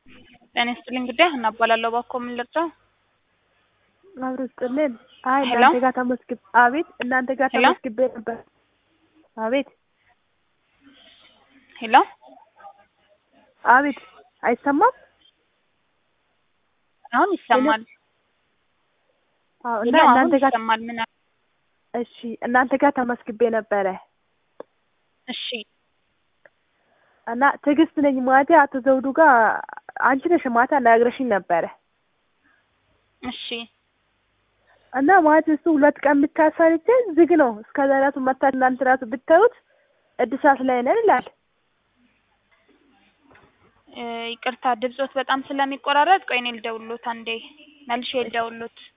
ጤና ይስጥልኝ ጉዳይ ሀና እባላለሁ። እባክዎ ምን ልርዳው? አብሮ ስጥልን። አይ ሄሎ? እናንተ ጋር ተመስግብ አቤት እናንተ ጋር ሄሎ? ተመስግቤ ነበር። አቤት ሄሎ አቤት አይሰማም? አሁን ይሰማል። አዎ ሄሎ እና አሁን እናንተ ጋር ይሰማል። ምን አለ? እሺ እናንተ ጋር ተመስግቤ ነበረ እሺ እና ትዕግስት ነኝ ማለቴ አቶ ዘውዱ ጋር አንቺ ነሽ ማታ ነግረሽኝ ነበረ እሺ እና ማለት እሱ ሁለት ቀን ብቻ ሰርቼ ዝግ ነው እስከ ዛሬቱ መታ እናንተ ራሱ ብታዩት እድሳት ላይ ነን ይላል። እ ይቅርታ ድምጾት በጣም ስለሚቆራረጥ ቆይ እኔ ልደውልሎት አንዴ መልሼ ልደውልሎት